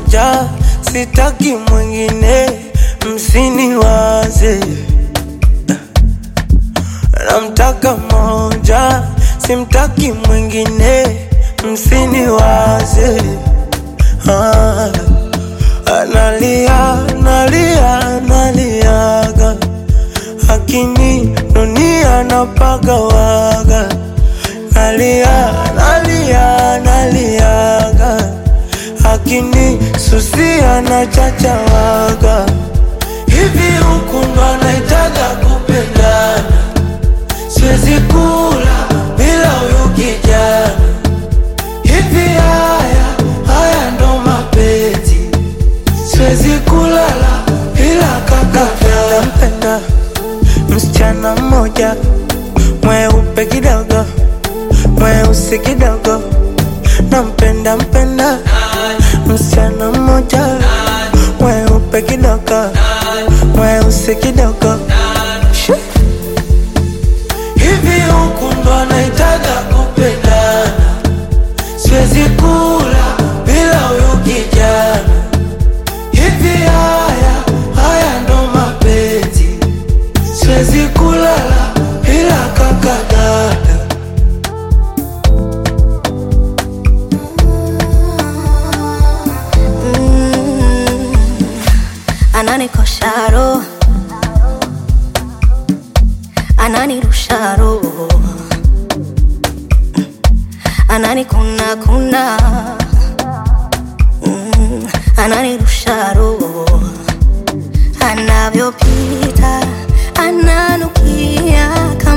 moja, sitaki mwingine, msiniwaze. Namtaka moja, simtaki mwingine, msiniwaze. Ah, analia, analia, analiaga, lakini dunia napagawaga. Nalia, nalia, naliaga, lakini susia na chachawaga. Hivi huku ndo anaitaga kupendana, siwezi kula bila huyu kijana. Hivi haya haya ndo mapenzi, siwezi kulala bila kaka. Nampenda msichana mmoja mweupe kidogo, mweusi kidogo, nampenda mpenda msichana mmoja mweupe kidogo, mweusi kidogo. Shoo. Hivi huku ndo anaitaga kupendana, siwezi kula bila huyu kijana. Hivi haya haya ndo mapenzi, siwezi kulala bila kaka dada. ananikosha roho, ananirusha roho, ananikuna kuna, Mm, ananirusha roho, anavyopita ananukia